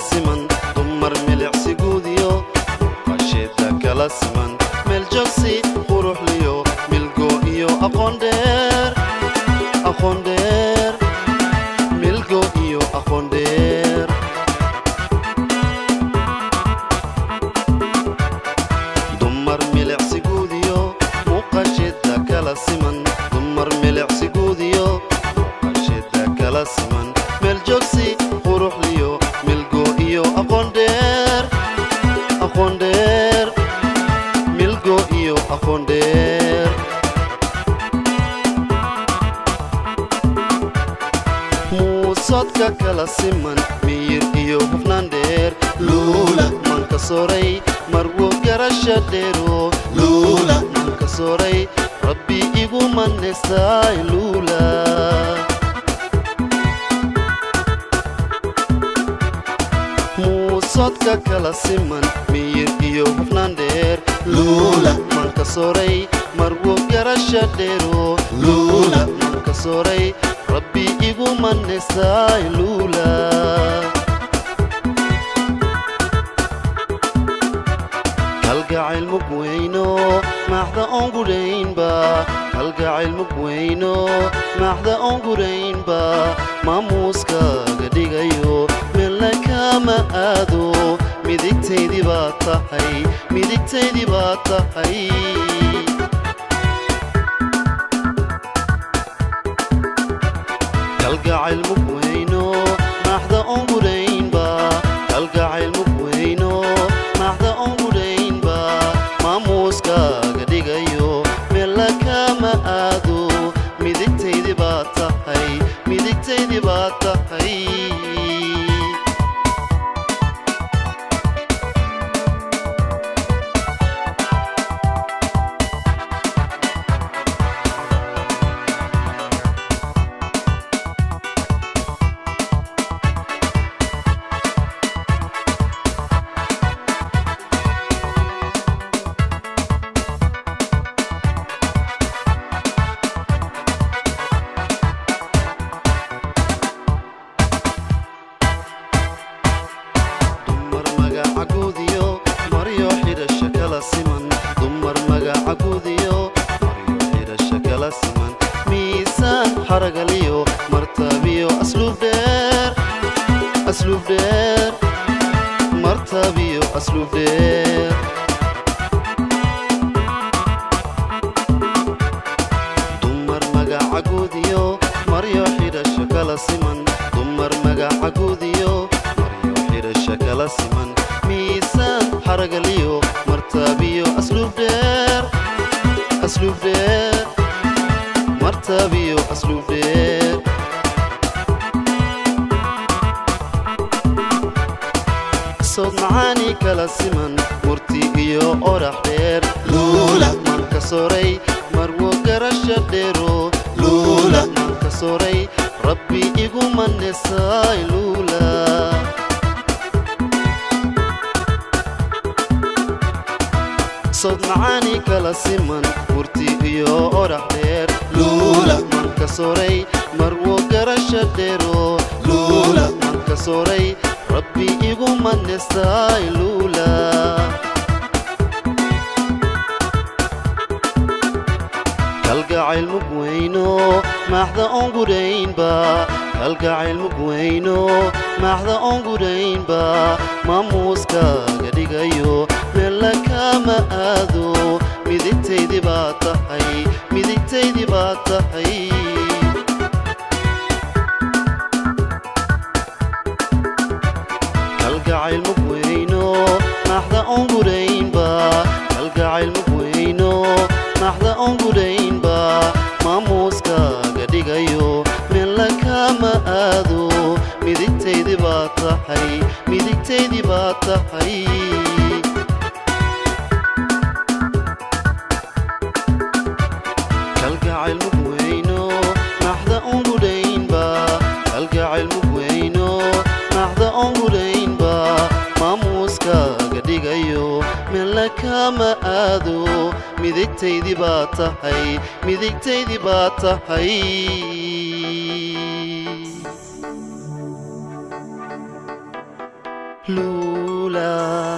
siman dumar milicsigudyo muuqasheeda kala siman meel jogsi quruxliyo milgo iyo aqoon dheer aqoon dheer milgo iyo aqoon dheer dumar milicsigudyo muuqasheeda kala siman dumar milicsigudyo muuqasheeda kala siman meel jogsi quruxliyo milgo iyo aqoon dheer aqoon dheer milgo iyo aqoon dheer muusodka kala siman miyir iyo hufnaan dheer luula manka soray marwo garasha dheero luula manka soray rabbi igu maneestaay luula muusodka kala siman miyir iyo hufnaan dheer luula manka soray marwo garasha dheero luula manka soray rabbi igu maneestaay luula kalgacayl mugweyno maaxda oon gudhaynba kalgacayl mugweyno maaxda oon gudhaynba maamuuskaaga dhigayo meelna kama aado midigtaydii baa tahay midigtaydii baa tahay kalgacayl mugweyno maaxda oon gudhaynba kalgacayl mugweyno maaxda oon gudhaynba maamuuskaaga dhigayo meella kama aado midigtaydii baa tahay midigtaydii baa tahay dumar magaca guudiyo maryo xidhasha kala siman dumar magaca guudiyo maryo xidhasha kala siman miisaan xaragaliyo martabiyo asluub dheer asluub dheer martabiyo asluub dheer dumar magaca guudiyo maryo xidhasha kala siman dumar magaca guudiyo maryo xidhasha kala siman miisaan xaragaliyo martabiyo asluub dheer asluub dheer martabiyo asluub dheer sood macaani kala siman murti iyo orax dheer luula manka soray marwo garasha dheero luula manka soray rabbi igu manesaay luula sood macaani kala siman murti iyo orax dheer luula manka soray marwo garasha dheero luula manka soray rabbi igu manesaay luula kalgacayl mugweyno maaxda oon gudhaynba kalgacayl mugweyno maaxda oon gudhaynba maamuuskaaga dhigayo meella kama aado midigtaydii baa tahay midigtaydii baa tahay kalgacayl mugweyno maaxda oon gudhaynba kalgacayl mugweyno maaxda oon gudhaynba maamuuskaaga dhigayo meella kama aado midigtaydii baa tahay midigtaydii baa tahay kalgacayl mugweyno maaxda oon gudhaynba kalgacayl mugweyno maaxda oon gudhaynba maamuuskaaga dhigayo meella kama aado midigtaydii baa tahay midigtaydii baa tahay luula